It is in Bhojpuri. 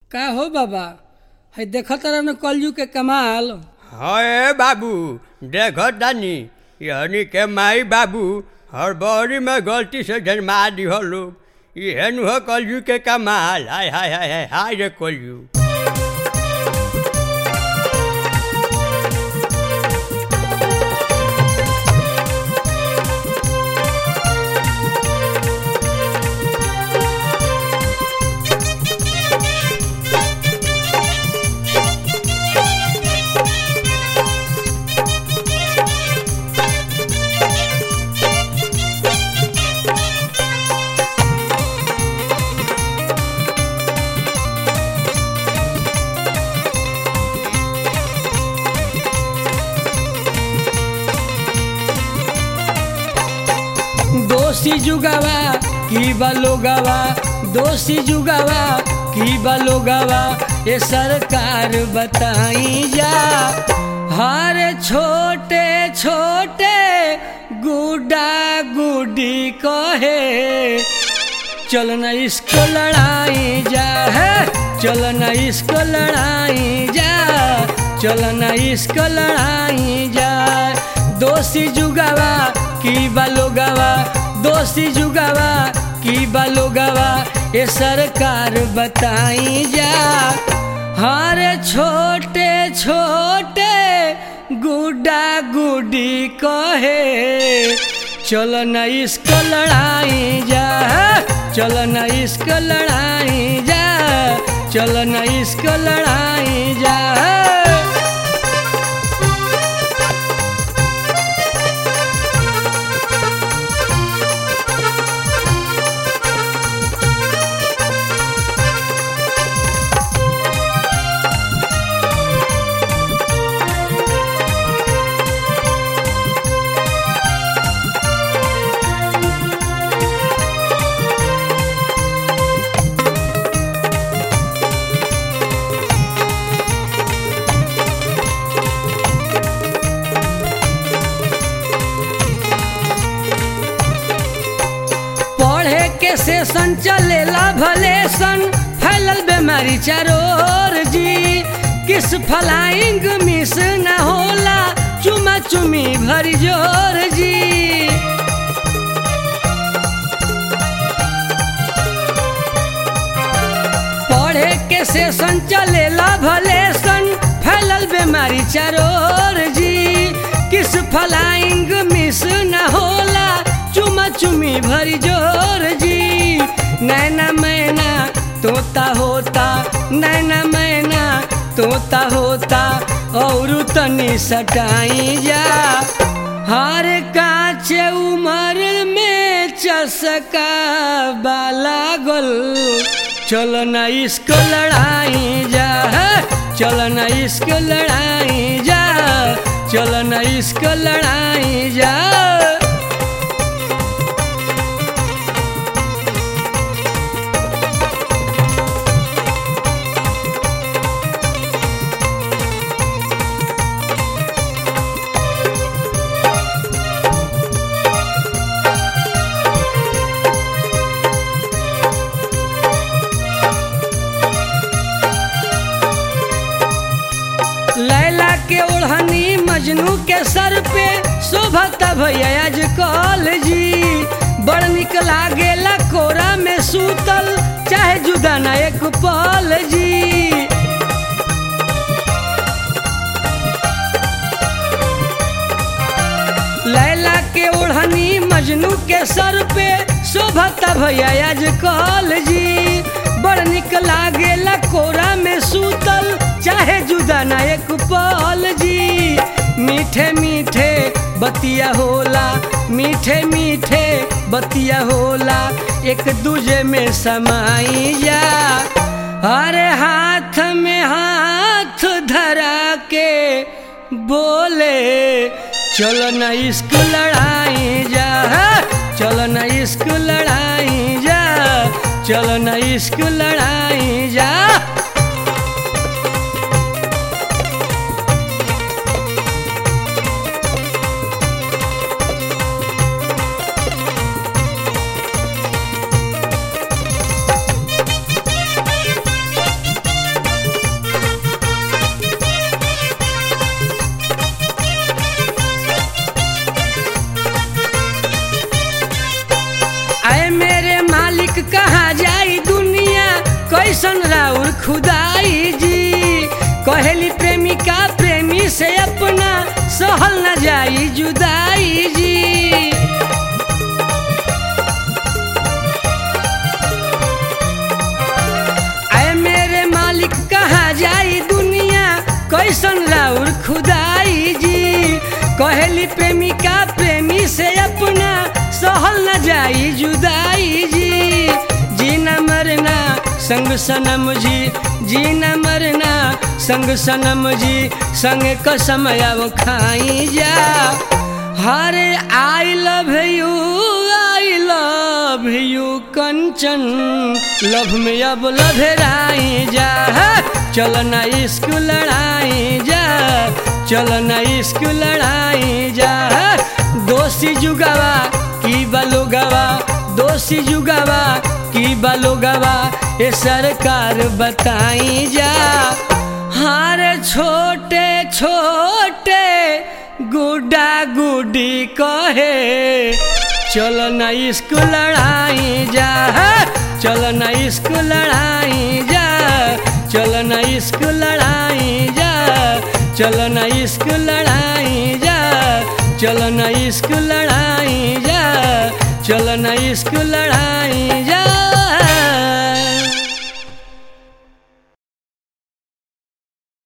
का हो बाबा है देखत रहन कलयू के कमाल हए बाबू देखो तानी यहनी के माई बाबू हड़बड़ी में गलती से जन्मा दिहो लोग इहन हो कलयू के कमाल हाय हाय हाय हाय हाय रे कलयू दोषी जुगावा की बलोगावा दोषी जुगावा की बलोगावा ये सरकार बताई जा हर छोटे छोटे गुड्डा गुड्डी कहे चलना इसको लड़ाई जा है चलना इसको लड़ाई जा चलना इसको लड़ाई जा दोषी जुगावा की बलोगावा दोषी जुगावा की बलोगावा ये सरकार बताई जा हर छोटे छोटे गुड्डा गुड्डी कहे चलो न इसको लड़ाई जा चलो न इसको लड़ाई जा चलो न इसको लड़ाई जा पढ़े के सेशन चलेला भले सन फैलल बीमारी चारोर जी किस फलाइंग मिस न होला चुमा चुमी भरी जोर जी पढ़े के सेशन चलेला भले सन फैलल बीमारी चारोर जी किस फलाइंग मिस न होला चुमा चुमी भरी जोर जी नैना मैना तोता होता नैना मैना तोता होता और तनी सटाई जा हर काच उमर में चसका बाला गोल चलो ना इसको लड़ाई जा चलो ना इसको लड़ाई जा चलो ना इसको लड़ाई जा लैला के ओढ़नी मजनू के सर पे शोभता भैया आज कॉल जी बड़ निक लागेला कोरा में सूतल चाहे जुदा ना एक पल जी लैला के ओढ़नी मजनू के सर पे शोभता भैया आज कॉल जी बड़ निक लागेला कोरा में सूतल चाहे जुदा ना एक पल जी मीठे मीठे बतिया होला मीठे मीठे बतिया होला एक दूजे में समाई जा अरे हाथ में हाथ धरा के बोले चलो न इसको लड़ाई जा चलो न इसको लड़ाई जा चलो न इसको लड़ाई जा कैसन राउर खुदाई जी कहेली प्रेमिका प्रेमी से अपना सहल न जाई जुदाई जी आए मेरे मालिक कहा जाई दुनिया कैसन राउर खुदाई जी कहेली प्रेमिका प्रेमी से अपना सहल न जाई जुदाई जी जीना मरना संग सनम जी जीना मरना संग सनम जी संग कसम अब खाई जा हरे I love you I love you Kanchan love में अब लभराई जा चल ना इश्क लड़ाई जा चल ना इश्क लड़ाई जा दोषी जुगावा की बलोगवा दोषी जुगावा की बलोगवा ये सरकार बताई जा हारे छोटे छोटे गुड्डा गुड्डी कहे चल ना इसको लड़ाई जा चल ना इसको लड़ाई जा चल ना इसको लड़ाई जा चल ना इसको लड़ाई जा चल ना इसको लड़ाई जा चल ना इसको लड़ाई जा